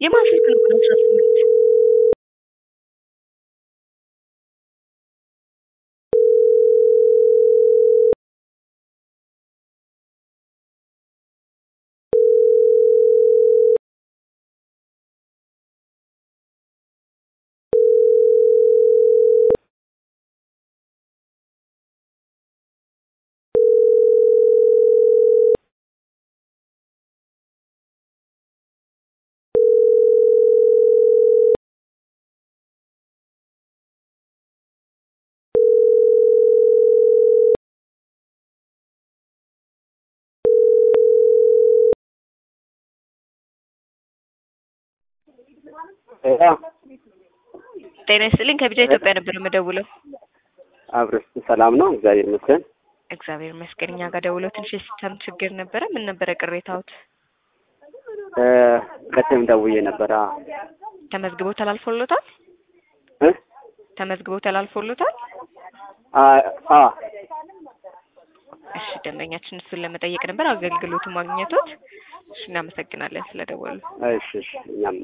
የማን ስልክ ነው ግን አስራ ስምንት ጤና ይስጥልኝ ከቢጃ ኢትዮጵያ ነበር የምደውለው። አብረሽ ሰላም ነው? እግዚአብሔር ይመስገን። እግዚአብሔር ይመስገን። እኛ ጋር ደውለው ትንሽ የሲስተም ችግር ነበረ። ምን ነበረ ቅሬታዎት? እ ቅድም ደውዬ ነበረ። ተመዝግቦ ተላልፎሎታል? እ ተመዝግቦ ተላልፎሎታል? አ አ እሺ ደንበኛችን እሱን ለመጠየቅ ነበር አገልግሎቱ ማግኘቶት። እሺ እናመሰግናለን ስለደወሉ። እሺ እሺ እኛም